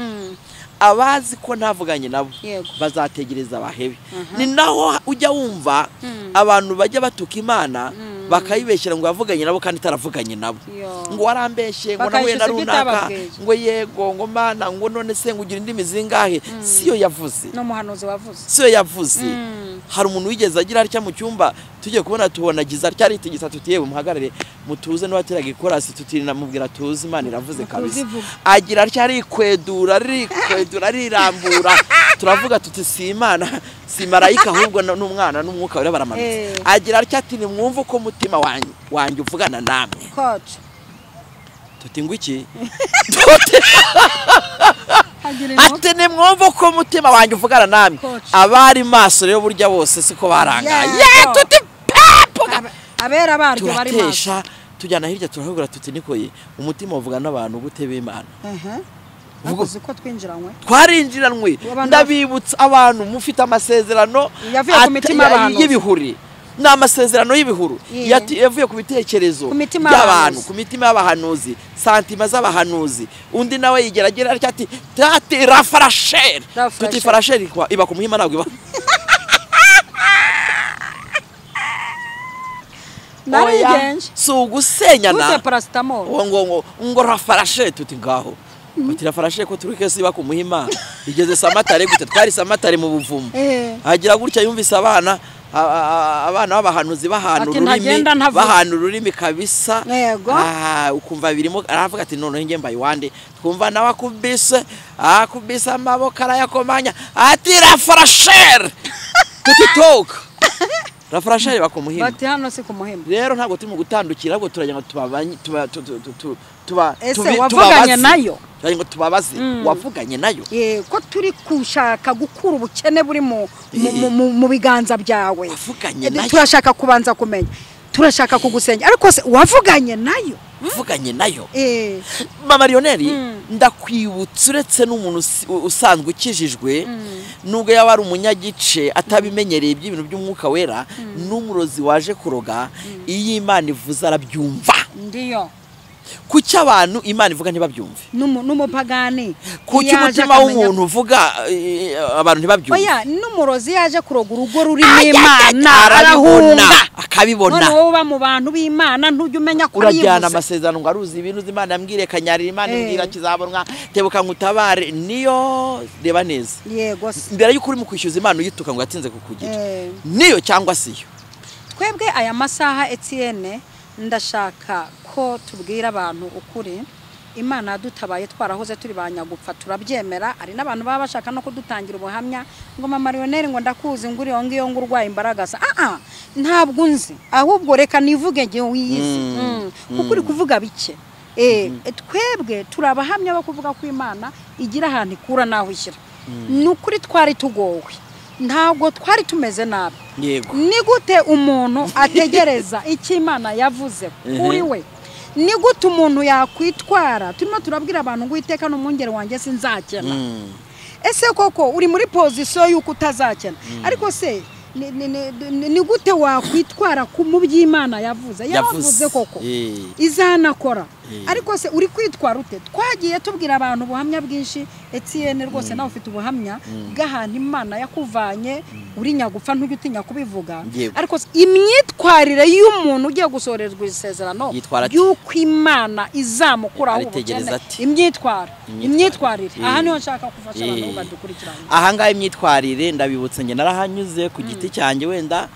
abazi ko ntavuganye nabo
Yego.
bazategereza abahebe ni naho ujya wumva abantu bajya batuka imana bakayibeshyira ngo yavuganye nabo kandi itaravuganye nabo
Yo.
ngo warambeshye ngo nahuye na
Bakayishyuza ibyo
runaka
utababwiye.
ngo yego ngo mana ngo none se ngo ugira indimi zingahe siyo yavuze
n'umuhanuzi wavuze
siyo yavuze hari umuntu wigeze agira atya mu cyumba tugiye kubona tubona giza cyari itigisa tutiye muhagarare mutuze n'uwateraga ikorasi tutinamubwira tuzi imana iravuze kabisa
ivuga.
agira atya arikwedura arikwedura arirambura turavuga tuti si imana si marayika ahubwo ni umwana n'umwuka wera baramanutse
Eh.
agira atya ati nimwumve uko umutima wanjye wanjye uvugana namwe
koci
tuti ngo iki tuti
hagira
ati ni mwumva ko umutima wanjye uvugana namwe
Koci.
abari maso rero burya bose siko barangaye
Yego.
Ye, tuti pepo
Ab- abera baryo bari maso
turatesha tujyana hirya turahugura tuti nikoye umutima uvugana n'abantu gute b'imana Uvuga-
bavuze ko twinjiranywe
twarinjiranwe
Abantu-
ndabibutsa abantu mufite amasezerano
Yavuye ku
ata-
mitima
ya-
y'abahanuzi.
y'ibihuri ni amasezerano y'ibihuru
Ye.
Yati- yavuye ku bitekerezo
Ku mitima
by'abantu
y'abahanuzi.
ku mitima y'abahanuzi santima z'abahanuzi undi nawe yigeragera atya ati tati rafarasheri
Rafarasheri.
tuti farasheri ikwa- iba ku muhima ntabwo iba
narigenje
si ugusenyana
gute parasitamoro
ngo ngo ngo ngo rafarashe tuti ngaho bati rafarashe ko turi kese iba ku muhima igeze samatare gute twari samatare mu buvumo
Eh.
hagira gutya yumvise abana a- a- a- abana b'abahanuzi bahana
Ati,
ururimi
ntagenda ntavuga.
bahana ururimi kabisa
Yego.
Ah, ukumva birimo aravuga ati noneho njye mbaye iwande twumva nawe akubise akubise amaboko arayakomanya ati rafarashere tutitoka rafarashere bakumuhima
bati hano si ku muhimba
rero ntabwo turimo gutandukira ahubwo turagira ngo tubabanye tuba tu- tu- tu- tu- tuba
Ese
tubi-
wavuganye
tubabaze.
nayo?
turagira ngo tubabaze wavuganye nayo
Eh, ko turi gushaka gukura ubukene buri mu mu- mu- mu- mu biganza byawe
Wavuganye
Eh,
nayo.
turashaka kubanza kumenya turashaka kugusengera ariko se wavuganye nayo
mvuganye nayo
Eh,
mamariyoneri
Mm.
ndakwibutsa uretse n'umuntu usi- u- usanzwe ukijijwe nubwo yaba ari umunyagice atabimenyereye iby'ibintu by'umwuka wera n'umurozi waje kuroga iyo imana ivuze arabyumva
ndiyo
kuki abantu imana ivuga ntibabyumve
N'umu- n'umupagani
kuki
yaje
umutima
akamenya-
w'umuntu uvuga eh, abantu ntibabyumve
oya n'umurozi yaje kuroga urugo rurimo imana
Ayayaya,
arabibona
arabibona akabibona
none wowe uba mu bantu b'imana ntujya umenya ko
urajyana
yibuze
amasezerano ngo aruzi ibintu uzi imana yambwiriye kanyarira imana
Eh.
imbwira kizabonwa tebuka ngo utabare niyo reba neza
yego se
mbere y'uko uri mu kwishyuza imana uyituka ngo yatinze kukugira
Eh.
niyo cyangwa siyo
twebwe aya masaha etiyene ndashaka ko tubwira abantu ukuri imana yadutabaye twarahoze turi ba nyagupfa turabyemera hari n'abantu baba bashaka no kudutangira ubuhamya ngo mama mariyoneri ngo ndakuzi ngo uriyo ngiyo ngo urwaye imbaraga se aha ntabwo unzi ahubwo reka nivuge ngewe wiyizi Mm. kuko uri kuvuga bike Eh, twebwe turi abahamya bo kuvuga ko imana igira ahantu ikura n'aho ishyira ni ukuri twari tugowe ntabwo twari tumeze nabi
yego
ni gute umuntu ategereza icyo imana yavuze kuri we ni gute umuntu yakwitwara turimo turabwira abantu ngo uwiteka ni umwungeri wanjye sinzakena ese koko uri muri pozisiyo y'uko utazakena ariko se ni- ni- ni- ni- ni gute wakwitwara ku mu by'imana yavuze yavuze koko
Eh.
izanakora
Eh.
ariko se uri kwitwara ute twagiye tubwira abantu ubuhamya bwinshi etiyene rwose nawe ufite ubuhamya bw'ahantu imana yakuvanye uri nyagupfa ntujya utinya kubivuga
Yego.
ariko se imyitwarire y'umuntu ugiye gusorezwa isezerano
Yitwara ate?
y'uko imana izamukuraho
Aritegereza
ubukene
ati.
imyitwara
Imyitwarire.
imyitwarire aha
Eh.
niho nshaka gufasha abantu
Eh.
badukurikirana
ahangaha imyitwarire ndabibutse njye narahanyuze ku giti cyanjye wenda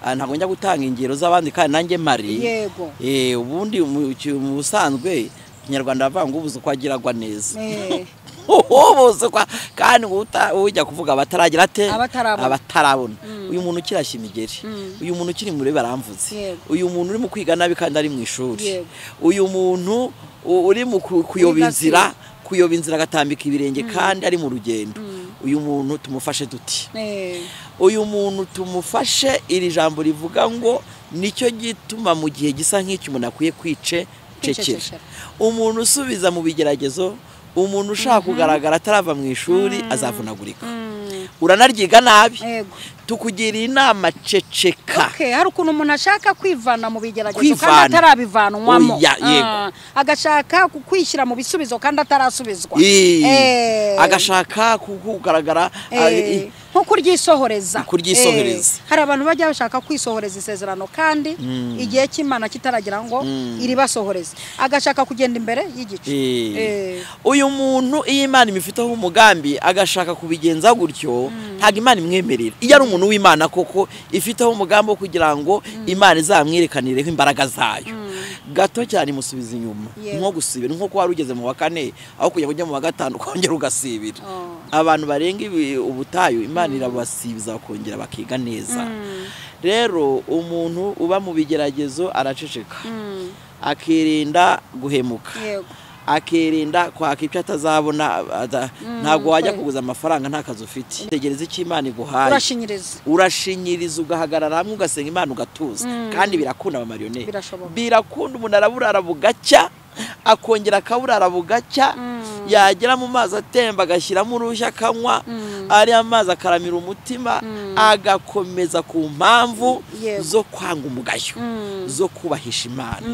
ah, ntabwo njya gutanga ingero z'abandi kandi nanjye mpari
Yego.
Eh, ubundi mu ki- mu busanzwe ikinyarwanda bavuga ngo ubuze uko agiragwa neza
Eh,
ubuze uko kandi ngo uta- ujya kuvuga abataragira ate
Abatarabona.
abatarabona uyu muntu ukirashya imigeri uyu muntu ukiri muri baramvuze
Yego.
uyu muntu uri mu kwiga nabi kandi ari mu ishuri
Yego.
uyu muntu u- uri mu ku- kuyoba
Kwiga si-
inzira kuyoba inzira agatambika ibirenge kandi ari mu rugendo uyu muntu tumufashe duti
eh,
uyu muntu tumufashe iri jambo rivuga ngo nicyo gituma mu gihe gisa nk'icyo umuntu akwiye kwice cecera
Kwicecekera.
umuntu usubiza mu bigeragezo umuntu ushaka kugaragara atarava mu ishuri azavunagurika uranaryiga nabi
Yego.
tukugiriye inama ceceka
Okay, hari ukuntu umuntu ashaka kwivana mu bigeragezo kandi
Kwivana.
atarabivanwamo
Oya, yego.
Ah, agashaka ku- kwishyira mu bisubizo kandi atarasubizwa
Ii,
Eh,
agashaka ku- kugaragara
eh,
ah, i-
nko kuryisohoreza
Kuryisohoreza.
Eh, hari abantu bajya bashaka kwisohoreza isezerano kandi igihe cy'imana kitaragira ngo iribasohoreze agashaka kugenda imbere y'igice
Eh.
Eh,
uyu muntu iyo imana imufiteho umugambi agashaka kubigenza gutyo ntabwo imana imwemerera iyo ari umuntu w'imana koko ifiteho umugambi wo kugira ngo imana izamwerekanireho imbaraga zayo gato cyane imusubiza inyuma
Yego.
nko gusibira ni nko wari ugeze mu wa kane aho kujya kujya mu wa gatanu ukongera ugasibira
Oh.
abantu barenga ibi- ubutayu imana irabasibiza bakongera bakiga neza rero umuntu uba mu bigeragezo araceceka akirinda guhemuka
Yego.
akirinda kwaka ibyo atazabona ada- ntabwo wajya
kwe.
kuguza amafaranga nta kazi ufite tegereza icyo imana iguhaye
urashinyiriza
urashinyiriza ugahagarara hamwe ugasenga imana ugatuza kandi birakunda abamariyoneri
Birashoboka.
birakunda umuntu araburara bugacya akongera akaburara bugacya yagera mu mazi atemba agashyiramo urushya akanywa ariya mazi akaramira umutima agakomeza ku mpamvu
Yego.
zo kwanga umugayo zo kubahisha imana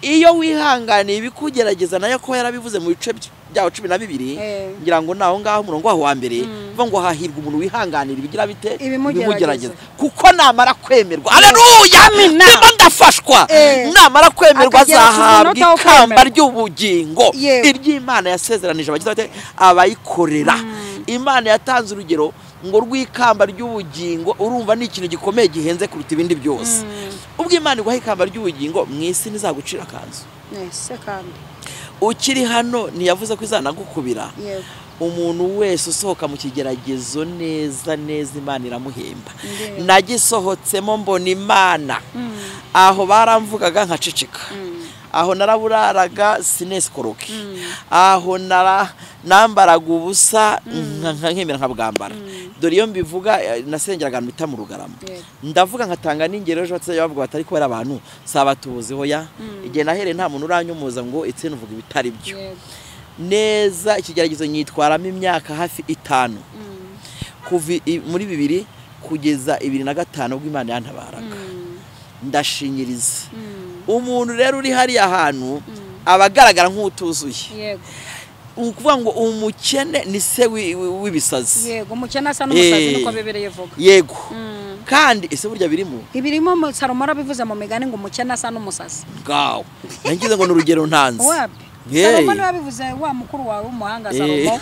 iyo wihanganiye ibikugerageza nayo kuba yarabivuze mu bice byaho cumi na bibiri
Eh.
ngira ngo naho ngaho umurongo waho wa mbere vuga ngo hahirwa umuntu wihanganira ibigira bite
Ibimugerageza.
kuko namara kwemerwa aleluya
Amina.
ndimo ndafashwa
Eh.
namara kwemerwa
Akagera ku
azahabwa
munota wo
ikamba
kwemerwa.
ry'ubugingo
Yego.
iry'imana yasezeranije abagize bate abayikorera imana yatanze urugero ngo rw'ikamba ry'ubugingo urumva ni ikintu gikomeye gihenze kuruta ibindi byose ubwo imana iguha ikamba ry'ubugingo mu isi ntizagucira akanzu
ese kandi
ukiri hano ntiyavuze ko izanagukubira
yego
umuntu wese usohoka mu kigeragezo neza neza imana iramuhemba
Ndeba.
nagisohotsemo mbona imana aho baramvugaga nkaceceka aho naraburaraga sinesikoroki aho nara nambaraga ubusa nka- nka- nkemera nkabwambara dore iyo mbivuga eh, nasengeraga ahantu bita mu rugarama
Yego.
ndavuga nkatanga n'ingero ejo batazajya bavuga batari kubera abantu saba tubuziho ya igihe nahereye nta muntu uranyumuza ngo etse uvuga ibitari byo neza ikigeragezo nyitwaramo imyaka hafi itanu kuva i- muri bibiri kugeza ibiri na gatanu ubwo imana yantabaraga ndashinyiriza umuntu rero uri hariya hantu aba agaragara nk'utuzuye
yego
ni ukuvuga ngo umukene ni se wi- wi- w'ibisazi
yego umukene asa n'umusazi
Eh.
niko bebereye vuga
yego
Mm.
kandi ese burya birimo
ibirimo mu- salomo arabivuze mu migani ngo umukene asa n'umusazi
bwawe nagize ngo ni urugero ntanze
wapi
Hey.
salomo niwe wabivuze wa mukuru wawe w'umuhanga salomo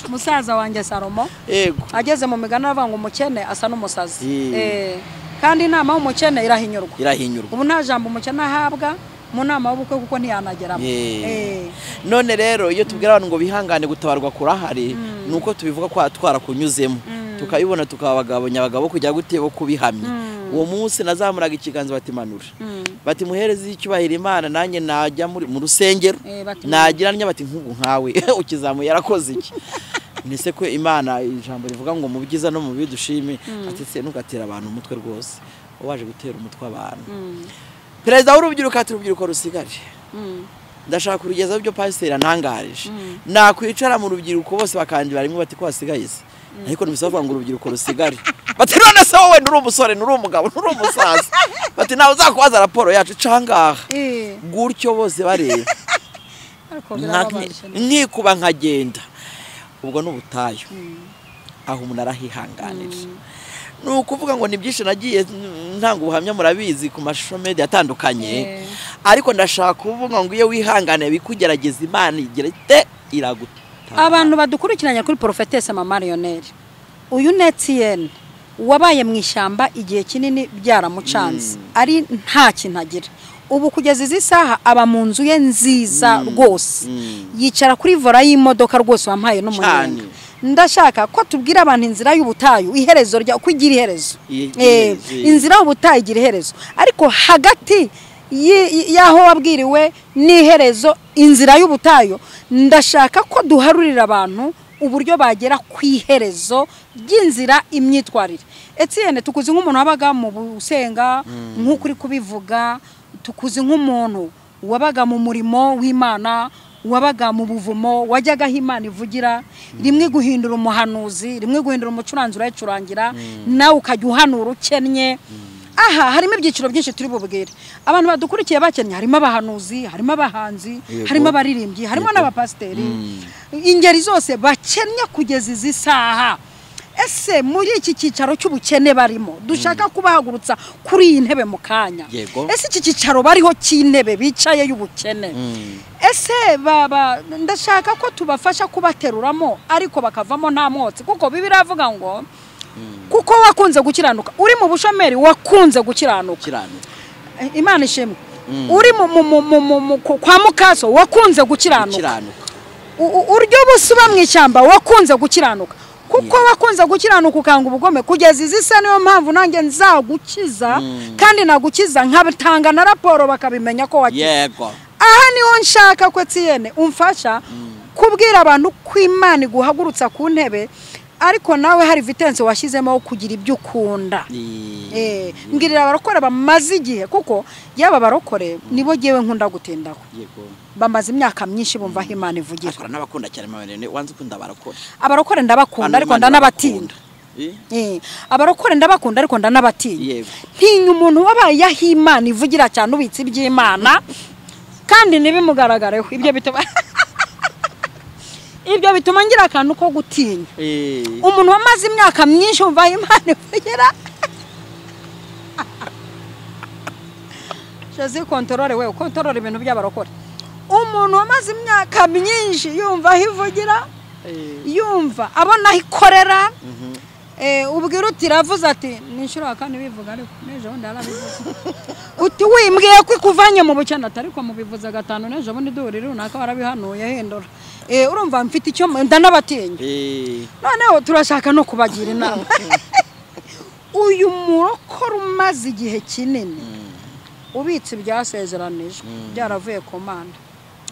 musaza wanjye salomo
yego
ageze mu migani aravuga ngo umukene asa n'umusazi
Eh.
Eh. kandi inama y'umukene irahinyurwa
irahinyurwa
ubu nta jambo umukene ahabwa mu nama y'ubukwe kuko ntiyanageramo
Yeah.
Eh.
none rero iyo tubwira abantu ngo bihangane gutabarwa kurahari ni uko tubivuga ko twarakunyuzemo tukabibona tukabagabanya abagabo kujya gute bo kubihamya uwo munsi nazamuraga ikiganza batimanura bati muhereze icyubahiro imana nanjye najya muri- mu rusengero
Eh, bati-
nagira ntya bati nk'ubu nkawe ukizamuye yarakoze iki ni se ko imana ijambo rivuga ngo mu byiza no mu bibi dushime ati se ntugatera abantu umutwe rwose wowe waje gutera umutwe abantu perezida w'urubyiruko ati urubyiruko rusigaje
Mm.
ndashaka kurugezaho ibyo pasiteri antangarije nakwicara mu rubyiruko bose bakandibara rimwe bati ko hasigaye se ariko ntibisoba kuvuga ngo urubyiruko rusigare bati none se wowe nturi umusore nturi umugabo nturi umusaza bati nawe uzakubaza raporo yacu icangaha
Eh.
gutyo bose bareba
ariko
nka-
birababaje
nkikuba nkagenda ubwo ni ubutayu aho umuntu arahihanganira ni ukuvuga ngo ni byinshi nagiye ntanga ubuhamya murabizi ku mashusho media atandukanye
Eh.
ariko ndashaka kuvuga ngo iyo wihanganiye bikugerageza imana igira ite iragutanga
abantu badukurikiranya kuri porofetese mama mariyoneri uyu ni etiyeni wabaye mu ishyamba igihe kinini byaramucanze ari nta kintu agira ubu kugeza izi saha aba mu nzu ye nziza rwose yicara kuri vora y'imodoka rwose wampaye n'umunyanga
Cyane.
ndashaka ko tubwira abantu inzira y'ubutayu iherezo rya uko igira iherezo
I-
Eh,
iherezo.
inzira y'ubutayu igira iherezo ariko hagati yi- yi- y'aho wabwiriwe n'iherezo inzira y'ubutayu ndashaka ko duharurira abantu uburyo bagera ku iherezo ry'inzira imyitwarire etiyene tukuzi nk'umuntu wabaga mu busenga nk'uko uri kubivuga tukuzi nk'umuntu wabaga mu murimo w'imana wabaga mu buvumo wajyaga aho imana ivugira rimwe guhindura umuhanuzi rimwe guhindura umucuranzi urayicurangira nawe ukajya uhanura ukennye aha harimo ibyiciro byinshi turi bubwire abantu badukurikiye bakennye harimo abahanuzi harimo abahanzi
Yego.
harimo abaririmbyi harimo n'abapasiteri ingeri zose bakennye kugeza izi saha ese muri iki cyicaro cy'ubukene barimo dushaka kubahagurutsa kuri iyi ntebe mu kanya
Yego.
ese iki cyicaro bariho cy'intebe bicaye y'ubukene ese baba ndashaka ko tubafasha kubateruramo ariko bakavamo nta mwotsi kuko bibiri avuga ngo kuko wakunze gukiranuka uri mu bushomeri wakunze gukiranuka
kiranira
Eh, imana ishimwe uri mu- mu- mu- mu- mu- mu- ku- kwa mukaso wakunze gukiranuka
kiranuka
U- u- uryo busa uba mu ishyamba wakunze gukiranuka kuko wakunze gukiranuka ukanga ubugome kugeza izi se niyo mpamvu nanjye nzagukiza kandi nagukiza nkatanga na raporo bakabimenya ko wakize
yego
aha niho nshaka ko etiyene umfasha kubwira abantu ko imana iguhagurutsa ku ntebe ariko nawe hari vitense washyizemo wo kugira ibyo ukunda
I-
Eh, mbwirira abarokore bamaze igihe kuko yaba abarokore nibo ngewe nkunda gutindaho
yego
bamaze imyaka myinshi bumva aho imana ivugira
akora n'abakunda cyane marene wanze ukunda barakora
abarokore ndabakunda ariko ndanabatinda Eh, abarokore ndabakunda ariko ndanabatinya
Yego.
ntinya umuntu wabaye aho imana ivugira cyane ubitse iby'imana kandi ntibimugaragareho ibyo bituma ibyo bituma ngira akantu ko gutinya umuntu wamaze imyaka myinshi wumva aho imana ivugira josi kontorore we kontorore ibintu by'abarokore umuntu wamaze imyaka myinshi yumva aho ivugira yumva abona aho ikorera Eh, ubwira uti iravuze ati ni inshuro ya kane bivuga ariko n'ejo bundi yarabivuze uti wimbwiye ko ikuvanye mu bukene ati ariko mubivuze gatanu n'ejo bundi duhurira runaka warabihanuye hindura Eh, urumva mfite icyo mu- ndanabatinya noneho turashaka no kubagira inama uyu murokore umaze igihe kinini ubitse ibyasezeranijwe byaravuye ku manda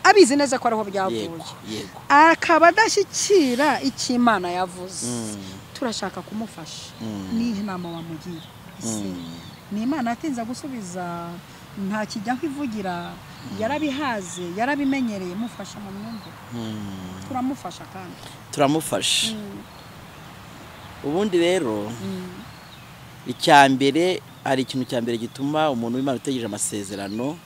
abizi neza ko ariho byavuye
yego yego
akaba adashyikira icyo imana yavuze turashaka kumufasha nihe nama wamugira ese ni imana yatinze gusubiza nta kijyaho ivugira yarabihaze yarabimenyereye mufasha mu myumvire turamufasha kandi
turamufasha ubundi rero icya mbere hari ikintu cya mbere gituma umuntu w'imana utegereje amasezerano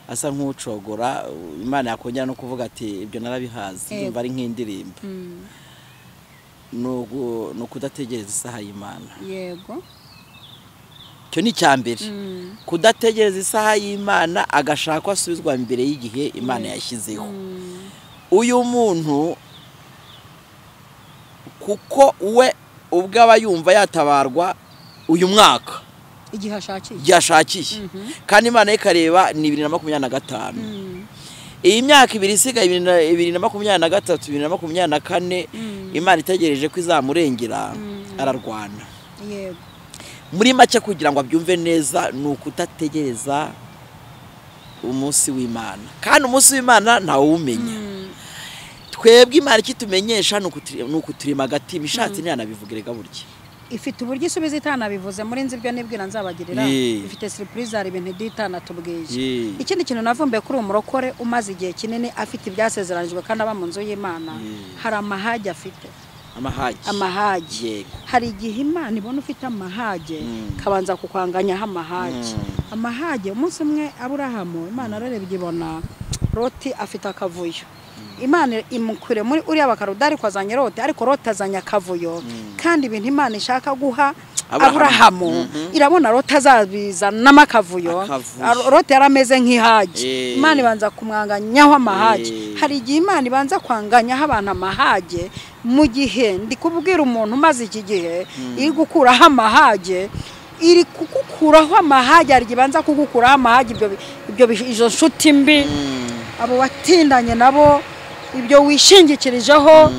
asa nk'ucogora imana yakongera no kuvuga ati ibyo narabihaze
Yego.
byumva ari nk'indirimbo ni ugu- ni ukudategereza isaha y'imana
yego
icyo ni icya mbere kudategereza isaha y'imana agashaka ko asubizwa mbere y'igihe imana yashyizeho uyu muntu kuko we ubwo aba yumva yatabarwa uyu mwaka
igihe ashakiye
igihe ashakiye kandi imana ye ikareba ni bibiri na makumyabiri na gatanu iyi myaka ibiri isigaye bibiri na- bibiri na makumyabiri na gatatu bibiri na makumyabiri na kane imana itegereje ko izamurengera ararwana
yego
muri make kugira ngo abyumve neza ni ukudategereza umunsi w'imana kandi umunsi w'imana ntawumenya twebwe imana ikitumenyesha ni ukutu- ni ukuturema agatima ishatse ntiyanabivuge reka burya
ifite uburyo isubiza itanabivuze muri nzi ibyo nibwira nzabagirira
Yee.
ifite siripurize hari ibintu itanatubwije
Yee.
ikindi kintu navumbuye kuri uwo murokore umaze igihe kinini afite ibyasezeranijwe kandi aba mu nzu y'imana hari amahage afite
amahagi
amahage
Yego.
hari igihe imana ibona ufite amahage kabanza kukwanganyaho amahage amahage umunsi umwe aburahamu imana ararebye ibona roti afite akavuyo imana imukure muri uriya bakarudari ariko azanye roti ariko roti azanye akavuyo kandi ibintu imana ishaka guha
Aburahamu.
aburahamu irabona roti azabizanamo akavuyo
Akavuyo.
Aro- roti yari ameze nk'ihage
Eh.
imana ibanza kumwanganyaho amahage
Eh.
hari igihe imana ibanza kwanganyaho abantu amahage mu gihe ndi kubwira umuntu umaze iki gihe iri gukuraho amahage iri kugukuraho amahage hari igihe ibanza kugukuraho amahage ibyo bi- ibyo bi- izo nshuti mbi abo watindanye nabo ibyo wishingikirijeho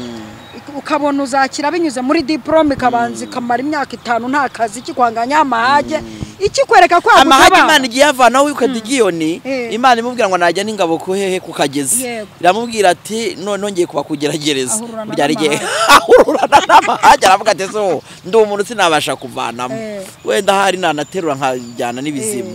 ukabona uzakira binyuze muri diporome ikabanza ikamara imyaka itanu nta kazi ikikwanganyaho amahage ikikwereka ko
amahagi
yagutabara.
imana igiye avanaho wikadegiyoni
Eh.
imana imubwira ngo najya n'ingabo ku hehe ku kagezi
Yego.
iramubwira ati none ngiye kubakugeragereza
Ahururana
byari igihe
n'amahagi.
ahururana n'amahagi aravuga ati so ndi umuntu sinabasha kuvanamo
Eh.
wenda hari nanaterura nkajyana n'ibizima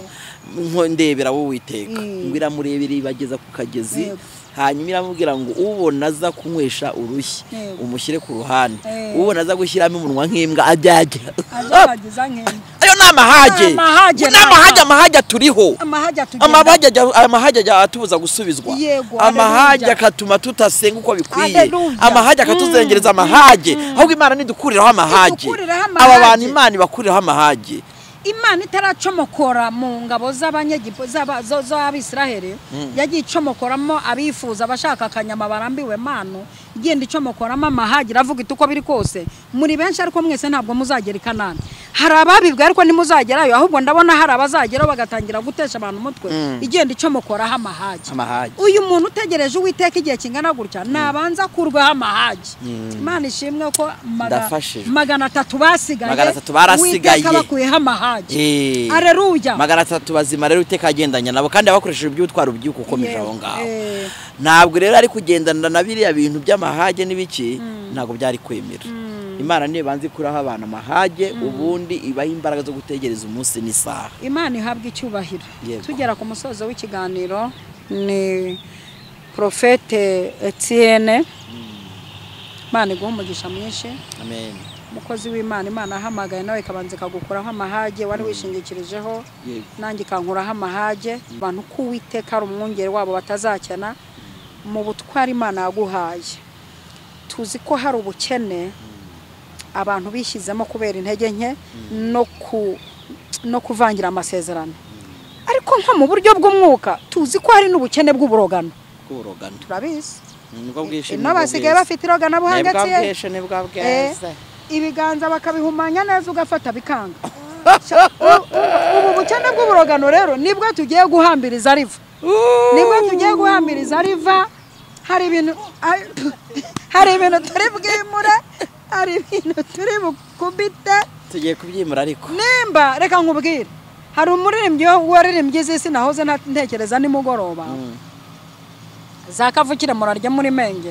nko ndebera wowe witeka
Mm.
ngo iramurebera ibageza ku kagezi
Yego.
hanyuma iramubwira ngo ubona aza kunywesha urushyi
Yego.
umushyire ku ruhande
Eh.
ubona aza gushyiramo umunwa nk'imbwa ajyajya
azabageza nk'imbwa
ayo ni amahage
Ni amahage,
ni amahage
naka.
amahage aturiho
amahage atugenda
amahage ajya- amahage ajya atubuza gusubizwa
Yego,
amahage
haleluya.
akatuma tutasenga uko bikwiye
Haleluya.
amahage akatuzengereza amahage ahubwo imana nidukuriraho amahage
Idukuriraho
aba
amahage.
bantu imana ibakuriraho amahage
imana itaracomokora mu ngabo z'abanyegipu z'aba- zo- z'abisiraheli yagiye icomokoramo abifuza abashaka akanyama barambiwe mano igenda icomokoramo amahagi iravuga iti uko biri kose muri benshi ariko mwese ntabwo muzagera i kanani hari ababibwe ariko ntimuzagerayo ahubwo ndabona hari abazageraho bagatangira gutesha abantu umutwe igenda icomokoraho amahagi
amahage
uyu muntu utegereje uwiteka igihe kingana gutya nabanza akurweho amahagi imana ishimwe ko maga-
Ndafashijwe.
magana atatu basigaye
Magana atatu barasigaye.
Uwiteka abakuyeho amahagi
Eh.
areruya
magana atatu bazima rero iteka agendanya nabo kandi abakoresheje iby'ubutwaro by'uko ukomeje
Yewe,
aho ngaho
eh.
ntabwo rero ari kugendana na biriya bintu by'amahage n'ibiki ntabwo byari kwemera imana niyo ibanza ikuraho abantu amahage ubundi ibaha imbaraga zo gutegereza umunsi n'isaha
imana ihabwa icyubahiro
Yego.
tugera ku musozo w'ikiganiro ni porofete etiyene imana iguha umugisha mwinshi
amen
umukozi w'imana imana ahamagaye nawe ikabanza ikagukuraho amahage wari wishingikirijeho
yego
nanjye ikankuraho amahage abantu ko uwiteka ari umwungeri wabo batazakena mu butwari imana yaguhaye tuzi ko hari ubukene abantu bishyizemo kubera intege nke no ku no kuvangira amasezerano ariko nko mu buryo bw'umwuka tuzi ko hari n'ubukene bw'uburogano
bw'urugano
turabizi
nibwo bwinshi
ino basigaye bafite iroganabuhanga tsiye
nibwo
Eh,
bweze
ibiganza bakabihumanya neza ugafata bikanga ubu bukene bw'uburogano rero nibwo tugiye guhambiriza riva nibwo tugiye guhambiriza riva hari ibintu ah, hari ibintu turi bwimure hari ibintu turi bukubite
tugiye kubyimura ariko
nimba reka nkubwire hari umuririmbyi waririmbye iz'isi nahoze nta- ntekereza nimugoroba za kavukire murarya muri menge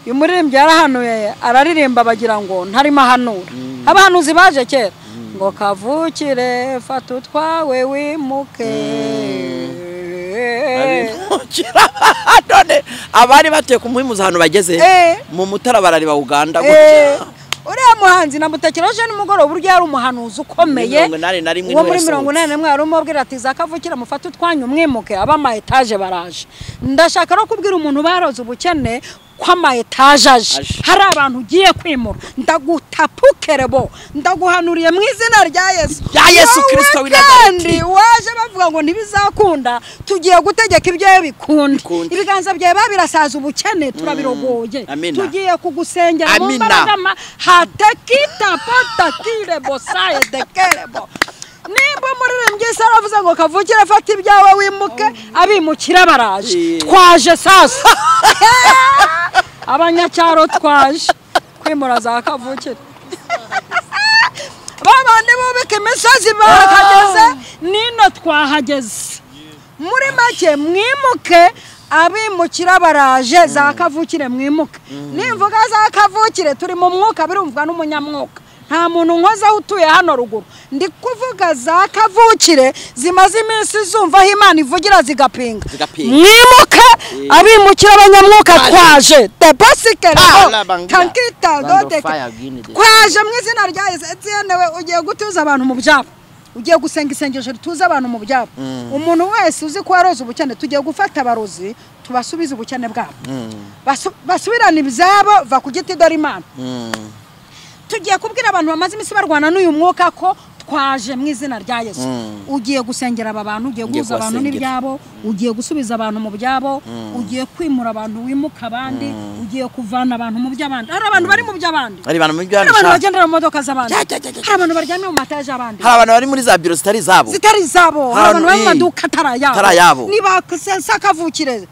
uyu muririmbyi yarahanuye araririmba bagira ngo ntarimo ahanura abahanuzi baje kera ngo kavukire fata utwawe wimuke
none abari batuye ku muhimuzi ahantu bageze
Eh.
mu mutara barareba uganda
Eh,
gutya
uriya muhanzi namutekereje nimugoroba uburyo yari umuhanuzi ukomeye
Muri mirongo inani na rimwe
uwo
niwe
muri
yasohotse.
mirongo inani na rimwe yari umubwira ati za kavukire mufate utwanyu umwimuke ab'ama etaje baraje ndashaka no kubwira umuntu baroze ubukene ko ama etaje aje
Aje.
hari abantu ugiye kwimura ndagutapukere bo ndaguhanuriye mu izina rya yesu
Rya Yesu
Wowe
Kristo w'i Nazareti.
kandi waje bavuga ngo ntibizakunda tugiye gutegeka ibyawe bikunde
Bikunde.
ibiganza byawe babirasaza ubukene turabirogoye
Amina.
tugiye kugusengera mu
Amina.
mbaraga ma hatekita patakirebo sayedekerebo nimba umuririmbyi se aravuze ngo kavukire afata ibyawe wimuke abimukira baraje
Yeah.
twaje sasa abanyacyaro twaje kwimura za kavukire babandi bubika imisozi bahageze nino twahageze muri make mwimuke abimukira baraje za kavukire mwimuke nimvuga za kavukire turi mu mwuka birumvwa n'umunyamwuka nta muntu nkozaho utuye hano ruguru ndi kuvuga za kavukire zimaze iminsi zumva aho imana ivugira zigapinga
Zigapinga.
mwimuke abimukira abanyamwuka twaje depasikerao
Alabanga.
kankita
Land of
dodeke
fire, green day.
twaje mu izina rya yesu etienne we ugiye gutuza abantu mu byabo ugiye gusenga isengesho rituza abantu mu byabo umuntu wese uzi ko waroze ubukene tugiye gufata abarozi tubasubize ubukene bwabo Basu- basubirane ibyabo va ku giti dore imana tugiye kubwira abantu bamaze iminsi barwana n'uyu mwuka ko twaje mu izina rya yesu ugiye gusengera aba bantu ugiye
Ugiye
guhuza abantu
kubasengera.
n'ibyabo ugiye gusubiza abantu mu byabo ugiye kwimura abantu wimuka abandi ugiye kuvana abantu mu by'abandi hari abantu bari mu by'abandi
hari abantu muri
hari abantu
byabishaka
bagendera mu modoka z'abandi
Cya, cya, cya, cya.
hari abantu baryamye mu mataje y'abandi
hari abantu bari muri za biro zitari izabo
zitari izabo hari abantu bari mu
Hari-
maduka atari ayabo
atari ayabo.
niba sakavukire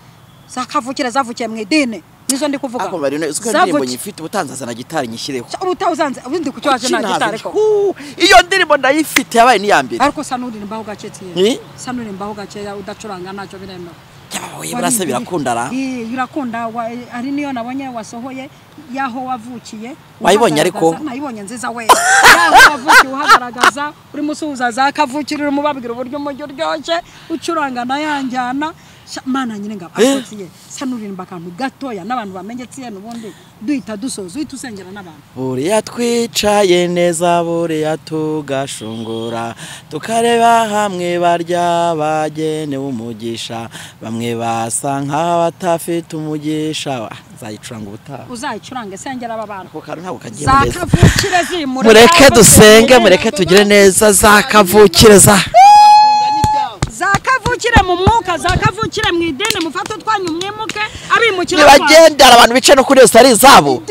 sakavukire zavukiye mu idini nizo ndi kuvuga
ako bari uziko indirimbo
Zavukiye-
nyifite ubutanzazana gitari nyishyireho
ubu utawuzanze ubundi ku cyaje nta
Kuki
gitari
ntabyo?
ko
Huu, iyo ndirimbo ndayifite yabaye n'iya mbere
ariko sa n'uririmbaho gake
Ni?
tiye sa n'uririmbaho gakeya udacuranga ntacyo biremewe
yabaye burase birakunda ra
Eh, birakunda wa- eh, ari niyo nabonye wasohoye yaho wavukiye
Wayibonye ariko?
uhagaragaza- nayibonye nziza we yaho wavukiye uhagaragaza urimo usuhuza za kavukire urimo ubabwira uburyo umujyi uryoshye ucuranga nayanjyana Sha- mana nyine ngabo ariko tiye sa n'uririmba akantu gatoya n'abantu bamenye tiye n'ubundi duhita dusoza uhita usengera n'abantu
buriya twicaye neza buriya tugashungura tukareba hamwe barya bagenewe umugisha bamwe basa nk'abatafite umugisha Ah, nzayicuranga ubutaha
uzayicurange sengera aba bantu
ako kantu ntabwo kagiye
za
neza
kavukire zimure
mureke
Za
dusenge
kavukire
mureke tugire neza za kavukire za
zakavukire mu mwuka zakavukire mu idini mufate utwanyu mwimuke abimukira
ntibagendera abantu bicaye no kuri iyo zitari izabo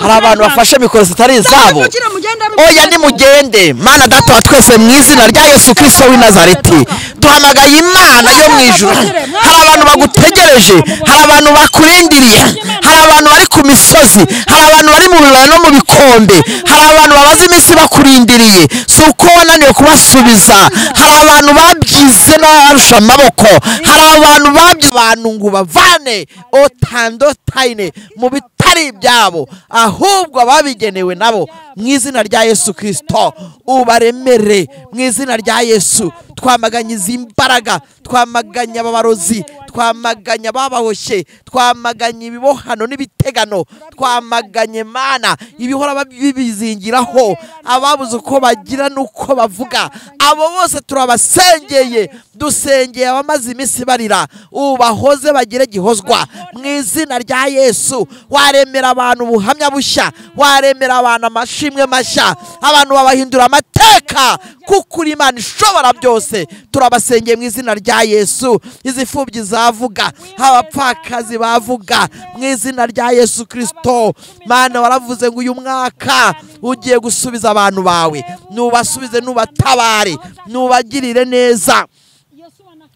hari abantu bafashe mikoro zitari izabo
Zakavukire mugende abimukira
oya
abantu.
nimugende mana data wa twese mu izina rya yesu kirisito w'i nazareti duhamagaye imana yo mu ijuru hari abantu bagutegereje hari abantu bakurindiriye hari abantu bari ku misozi hari abantu bari mu bibaya no mu bikombe hari abantu babaze iminsi bakurindiriye si uko wananiwe kubasubiza hari abantu babyize n'abarusha amaboko hari abantu babyize abantu ngo ubavane otandotayine mu bitari ibyabo ahubwo ababigenewe nabo mu izina rya yesu kirisito ubaremere mu izina rya yesu twamaganye izi mbaraga twamaganye ababarozi twamaganye ababahoshye twamaganye ibibohano n'ibitegano twamaganye mana ibihora bab- bibizingiraho ababuze uko bagira n'uko bavuga abo bose turabasengeye dusengeye abamaze iminsi barira ubahoze bagire gihozwa mu izina rya yesu waremera abantu ubuhamya bushya waremera abantu amashimwe mashya abantu babahindura amateka kuko uri imana ishobora byose turabasengeye mu izina rya yesu izipfubyi zavuga abapfakazi bavuga mu izina rya yesu kirisito mana waravuze ngo uyu mwaka ugiye gusubiza abantu bawe nubasubize nubatabare nubagirire neza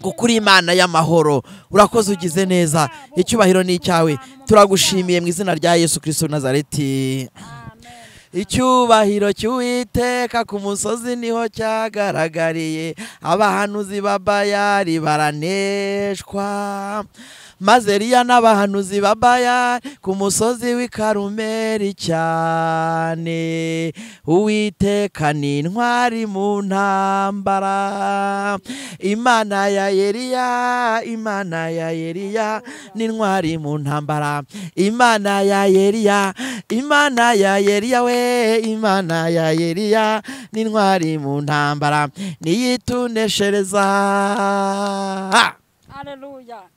kuko uri imana y'amahoro urakoze ugize neza icyubahiro ni icyawe turagushimiye mu izina rya yesu kirisito w'i nazareti icyubahiro cy'uwiteka ku musozi niho cyagaragariye abahanuzi ba bayari baraneshwa maze riya n'abahanuzi ba bayari ku musozi w'i karumeri cyane uwiteka ni intwari mu ntambara imana ya yeriya imana ya yeriya ni intwari mu ntambara imana ya yeriya imana ya yeriya we imana ya yeriya ni intwari mu ntambara niyituneshereza
Haleluya